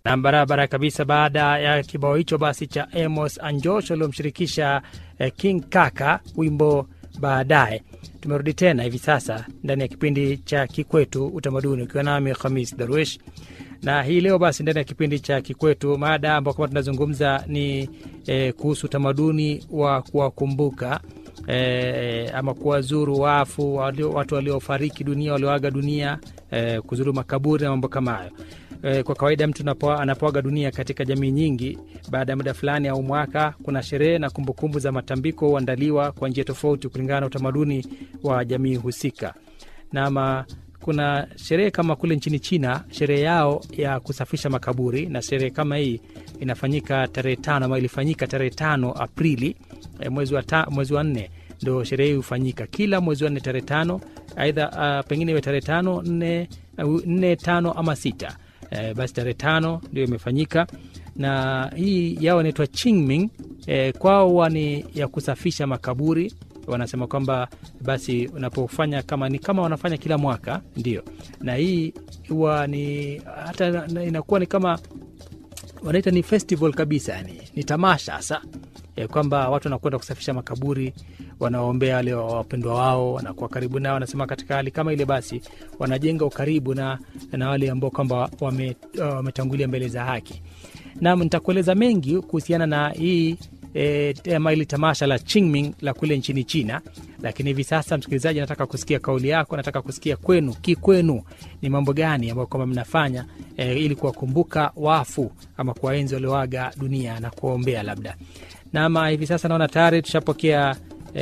na barabara kabisa. Baada ya kibao hicho basi cha Amos Anjosh waliomshirikisha eh, King Kaka wimbo baadaye, tumerudi tena hivi sasa ndani ya kipindi cha Kikwetu Utamaduni, ukiwa nami Khamis Darwish na hii leo basi ndani ya kipindi cha Kikwetu mada ambao kama tunazungumza ni eh, kuhusu utamaduni wa kuwakumbuka eh, ama kuwazuru wafu walio, watu waliofariki dunia walioaga dunia eh, kuzuru makaburi na mambo kama hayo. Eh, kwa kawaida mtu anapo- anapoaga dunia katika jamii nyingi, baada ya muda fulani au mwaka, kuna sherehe na kumbukumbu za matambiko huandaliwa kwa njia tofauti kulingana na utamaduni wa jamii husika. Nama kuna sherehe kama kule nchini China, sherehe yao ya kusafisha makaburi, na sherehe kama hii inafanyika tarehe tano ama ilifanyika tarehe tano Aprili eh, mwezi wa, ta, mwezi wa nne ndo sherehe hii hufanyika kila mwezi wa nne tarehe tano, aidha uh, pengine iwe tarehe tano nne, uh, nne tano ama sita eh, basi tarehe tano ndio imefanyika na hii yao inaitwa Qingming eh, kwao huwa ni ya kusafisha makaburi wanasema kwamba basi unapofanya kama ni kama wanafanya kila mwaka ndio, na hii huwa ni hata na- inakuwa ni kama wanaita ni festival kabisa, yani ni tamasha hasa ya kwamba watu wanakwenda kusafisha makaburi, wanaombea wale wapendwa wao, wanakuwa karibu nao. Wanasema katika hali kama ile, basi wanajenga ukaribu na, na wale ambao kwamba wame- wametangulia mbele za haki. Nam, nitakueleza mengi kuhusiana na hii e, ama hili tamasha la Qingming la kule nchini China, lakini hivi sasa, msikilizaji, nataka kusikia kauli yako, nataka kusikia kwenu, kikwenu ni mambo gani ambayo kwamba mnafanya e, ili kuwakumbuka wafu ama kuwaenzi walioaga dunia na kuwaombea labda. Nama hivi sasa naona tayari tushapokea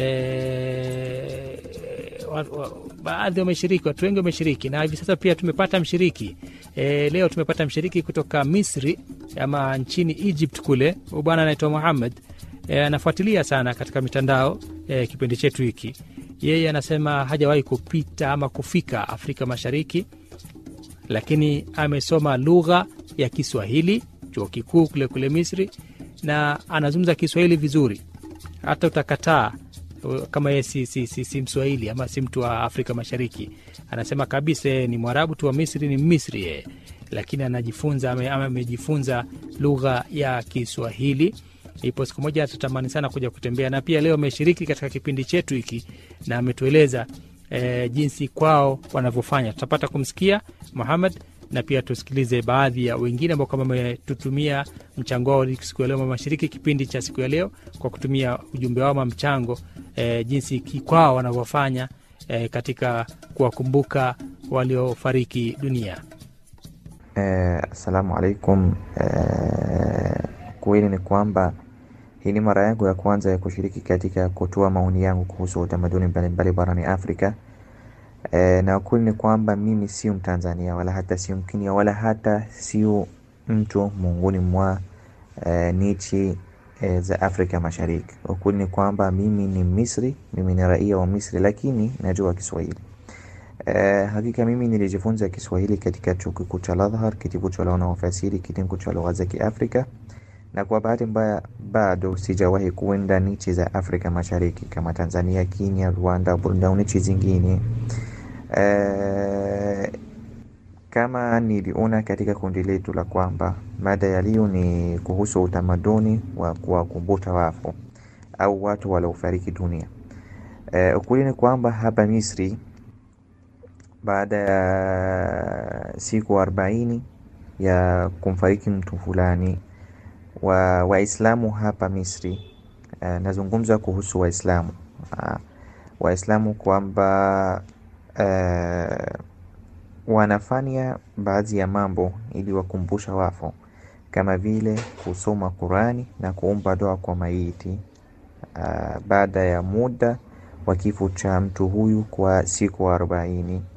e, wa- wa- baadhi wameshiriki, watu wengi wameshiriki, na hivi sasa pia tumepata mshiriki e, leo tumepata mshiriki kutoka Misri ama nchini Egypt kule. Huyu bwana anaitwa Muhammad e, anafuatilia sana katika mitandao e, kipindi chetu hiki. Yeye anasema hajawahi kupita ama kufika Afrika Mashariki, lakini amesoma lugha ya Kiswahili chuo kikuu kule kule Misri, na anazungumza Kiswahili vizuri, hata utakataa uh, kama yeye si, si, si, si Mswahili ama si mtu wa Afrika Mashariki. Anasema kabisa yeye ni Mwarabu tu wa Misri, ni Misri yeye, lakini anajifunza ame- ama amejifunza lugha ya Kiswahili. Ipo siku moja atatamani sana kuja kutembea, na pia leo ameshiriki katika kipindi chetu hiki na ametueleza e, jinsi kwao wanavyofanya. Tutapata kumsikia Muhammad na pia tusikilize baadhi ya wengine ambao kama wametutumia mchango wao siku ya leo, wameshiriki kipindi cha siku ya leo kwa kutumia ujumbe wao ama mchango e, jinsi ki- kwao wanavyofanya e, katika kuwakumbuka waliofariki dunia. Eh, Assalamu alaikum. Eh, kweli ni kwamba hii ni mara yangu ya kwanza ya kushiriki katika kutoa maoni yangu kuhusu utamaduni mbalimbali barani Afrika. Eh, na ukweli ni kwamba mimi sio Mtanzania wala hata sio Mkenya wala hata sio mtu miongoni mwa eh, nchi eh, za Afrika Mashariki. Ukweli ni kwamba mimi ni Misri, mimi ni raia wa Misri, lakini najua Kiswahili. Eh, hakika mimi nilijifunza Kiswahili katika chuo kikuu cha Al-Azhar, kitivo cha lugha na ufasiri, kitengo cha lugha za Kiafrika, na kwa bahati mbaya bado sijawahi kuenda nchi za Afrika Mashariki kama Tanzania, Kenya, Rwanda, Burundi au nchi zingine. Eh, kama niliona katika kundi letu la kwamba mada ya leo ni kuhusu utamaduni wa kuwakumbuka wafu au watu waliofariki dunia. Eh, ukweli ni kwamba hapa Misri baada ya siku arobaini ya kumfariki mtu fulani wa Waislamu hapa Misri. Eh, nazungumza kuhusu Waislamu Ah, Waislamu kwamba eh, wanafanya baadhi ya mambo ili wakumbusha wafu kama vile kusoma Qurani na kuomba dua kwa maiti ah, baada ya muda wa kifo cha mtu huyu kwa siku arobaini.